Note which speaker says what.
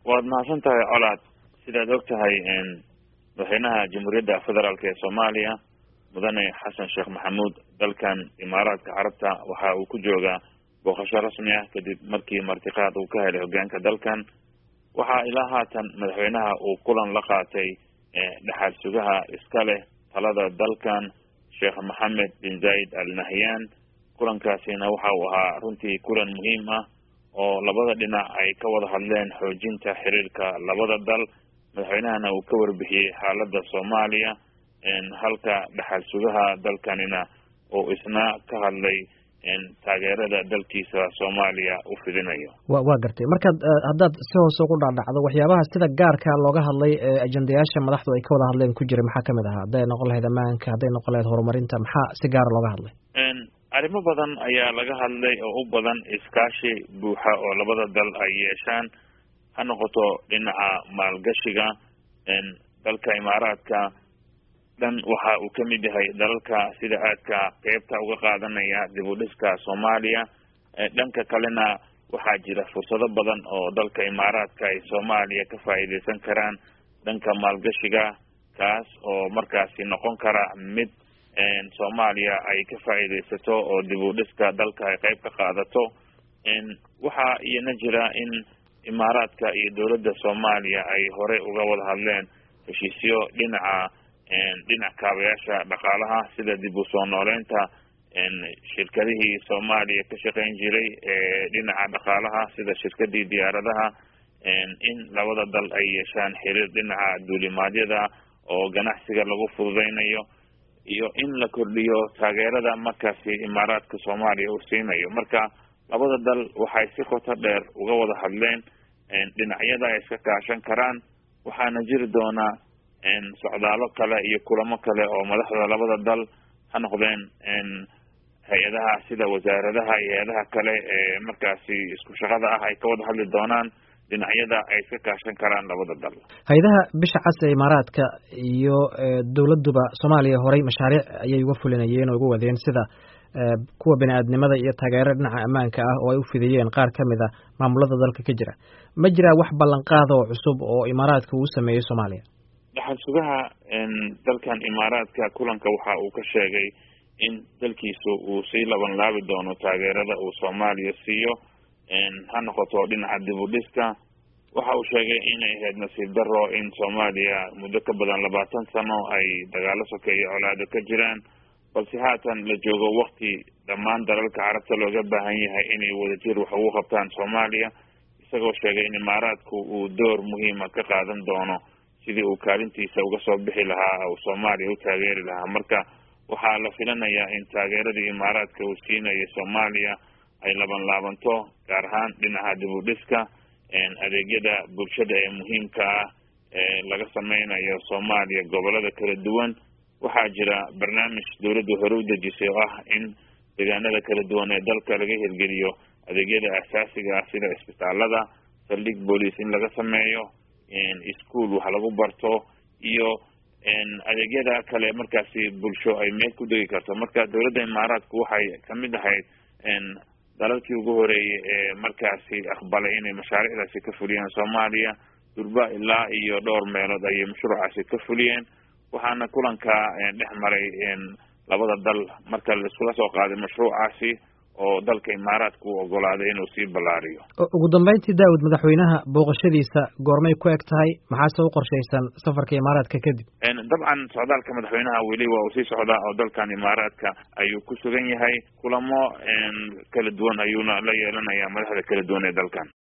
Speaker 1: waad mahadsan tahay colaad sidaad og tahay madaxweynaha jamhuuriyadda federaalk ee soomaaliya mudane xasan sheekh maxamuud dalkan imaaraadka carabta waxa uu ku joogaa booqasho rasmi ah kadib markii martiqaad uu ka helay hogaanka dalkan waxaa ilaa haatan madaxweynaha uu kulan la qaatay dhexaal sugaha iska leh talada dalkan sheekh maxamed bin zaid al nahyan kulankaasina waxa uu ahaa runtii kulan muhiim ah oo labada dhinac ay ka wada hadleen xoojinta xiriirka labada dal madaxweynahana uu ka warbixiyey xaalada soomaaliya halka dhexal sugaha dalkanina uu isna ka hadlay taageerada dalkiisa soomaaliya u fidinayo
Speaker 2: wa waa gartay markaad haddaad si hoose ugu dhaadhacdo waxyaabaha sida gaarka looga hadlay ee ajendayaasha madaxdu ay ka wada hadleen ku jiray maxaa kamid ahaa hadday noqon lahayd ammaanka hadday noqon lahayd horumarinta maxaa si gaara looga hadlay
Speaker 1: arrimo badan ayaa laga hadlay oo u badan iskaashi buuxa oo labada dal ay yeeshaan ha noqoto dhinaca maalgashiga dalka imaaraadka dhan waxa uu ka mid yahay dalalka sida aadka qeybta uga qaadanaya dib u dhiska soomaaliya dhanka kalena waxaa jira fursado badan oo dalka imaaraadka ay soomaaliya ka faa'iideysan karaan dhanka maalgashiga kaas oo markaasi noqon kara mid soomaaliya ay ka faa'iideysato oo dib u dhiska dalka ay qeyb ka qaadato waxaa iyana jira in imaaraadka iyo dowladda soomaaliya ay horey uga wada hadleen heshiisyo dhinaca dhinac kaabayaasha dhaqaalaha sida dib u soo nooleynta shirkadihii soomaaliya ka shaqeyn jiray ee dhinaca dhaqaalaha sida shirkadii diyaaradaha in labada dal ay yeeshaan xiriir dhinaca duulimaadyada oo ganacsiga lagu fududeynayo iyo in la kordhiyo taageerada markaasi imaaraadka soomaaliya uu siinayo marka labada dal waxay si qoto dheer uga wada hadleen dhinacyada ay iska kaashan karaan waxaana jiri doonaa socdaalo kale iyo kulamo kale oo madaxda labada dal ha noqdeen hay-adaha sida wasaaradaha iyo hay-adaha kale ee markaasi isku shaqada ah ay ka wada hadli doonaan dhinacyada ay iska kaashan karaan labada dal
Speaker 2: hay-adaha bisha cas ee imaaraadka iyo dowladuba soomaaliya horey mashaariic ayay uga fulinayeen oo uga wadeen sida kuwa bini aadnimada iyo taageero dhinaca ammaanka ah oo ay u fidiyeen qaar kamid a maamulada dalka ka jira ma jiraa wax ballanqaada oo cusub oo imaaraadka uu sameeyey soomaaliya
Speaker 1: dhaxal sugaha dalkan imaaraadka kulanka waxa uu ka sheegay in dalkiisu uu sii laban laabi doono taageerada uu soomaaliya siiyo ha noqoto dhinaca dib u dhiska waxa uu sheegay inay ahayd nasiib daro in soomaaliya muddo ka badan labaatan sano ay dagaalo sokeeyo colaado ka jiraan balse haatan la joogo wakti dhammaan dalalka carabta looga baahan yahay inay wadajir wax ugu qabtaan soomaaliya isagoo sheegay in imaaraadku uu door muhiima ka qaadan doono sidii uu kaalintiisa uga soo bixi lahaa uu soomaaliya u taageeri lahaa marka waxaa la filanayaa in taageeradii imaaraadka uu siinayo soomaaliya ay laban laabanto gaar ahaan dhinaca dib u dhiska adeegyada bulshada ee muhiimka ah ee laga sameynayo soomaaliya gobolada kala duwan waxaa jira barnaamij dowladdu hore u dejisay oo ah in deegaanada kala duwan ee dalka laga hirgeliyo adeegyada asaasiga ah sida isbitaalada saldhig booliis in laga sameeyo ischool wax lagu barto iyo adeegyada kale markaasi bulsho ay meel ku degi karto marka dowladda imaaraadku waxay kamid ahayd dalalkii ugu horeeyay ee markaasi aqbalay inay mashaariicdaasi ka fuliyaan soomaaliya durba ilaa iyo dhowr meelood ayay mashruucaasi ka fuliyeen waxaana kulanka dhex maray labada dal marka laiskula soo qaaday mashruucaasi oo dalka imaaraadka u ogolaaday inuu sii ballaariyo
Speaker 2: ugu dambeyntii daawud madaxweynaha booqashadiisa goormay ku eg tahay maxaase u qorshaysan safarka imaaraadka kadib
Speaker 1: dabcan socdaalka madaxweynaha weli waa uu sii socdaa oo dalkan imaaraadka ayuu ku sugan yahay kulamo kala duwan ayuuna la yeelanayaa madaxda kala duwan ee dalkan